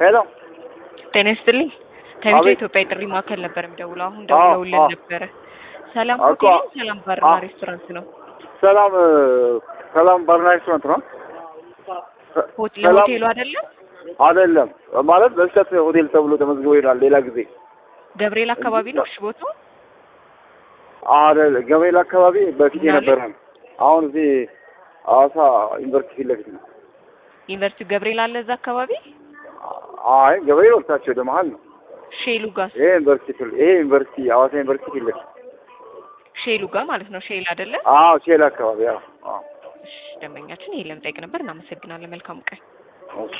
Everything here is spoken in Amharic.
ሄሎ ጤና ይስጥልኝ። ከቢጃ አቤት። ኢትዮጵያ የጥሪ ማዕከል ነበር የሚደውለው። አሁን አዎ፣ ደውለውልን አዎ። ነበረ። ሰላም እኮ፣ ሆቴል፣ ሰላም ባርና አዎ። ሬስቶራንት ነው። ሰላም እ፣ ሰላም ባርና ሬስቶራንት ነው? ሰ- ሆቴል ሰላም ሆቴሉ አይደለም አይደለም ማለት በስህተት ሆቴል ተብሎ ተመዝግቦ ይላል። ሌላ ጊዜ ገብርኤል አካባቢ ነው። እሺ ቦታው አይደል ገብርኤል አካባቢ በፊት ምን አለ? የነበረ ነው። አሁን እዚህ ሐዋሳ ዩኒቨርሲቲ ፊት ለፊት ነው። ዩኒቨርሲቲ ገብርኤል አለ እዛ አካባቢ። አይ ገብርኤል ወጥታችሁ ወደ መሀል ነው። ሼሉ ጋር ይሄ ዩኒቨርሲቲ ፊት- ይሄ ዩኒቨርሲቲ ሐዋሳ ዩኒቨርሲቲ ፊት ለፊት ሼሉ ጋር ማለት ነው። ሼል አይደለ? አዎ ሼል አካባቢ አዎ አዎ እሺ ደንበኛችን ይሄ ለምጠይቅ ነበር። እናመሰግናለን። መልካም ቀን። ኦኬ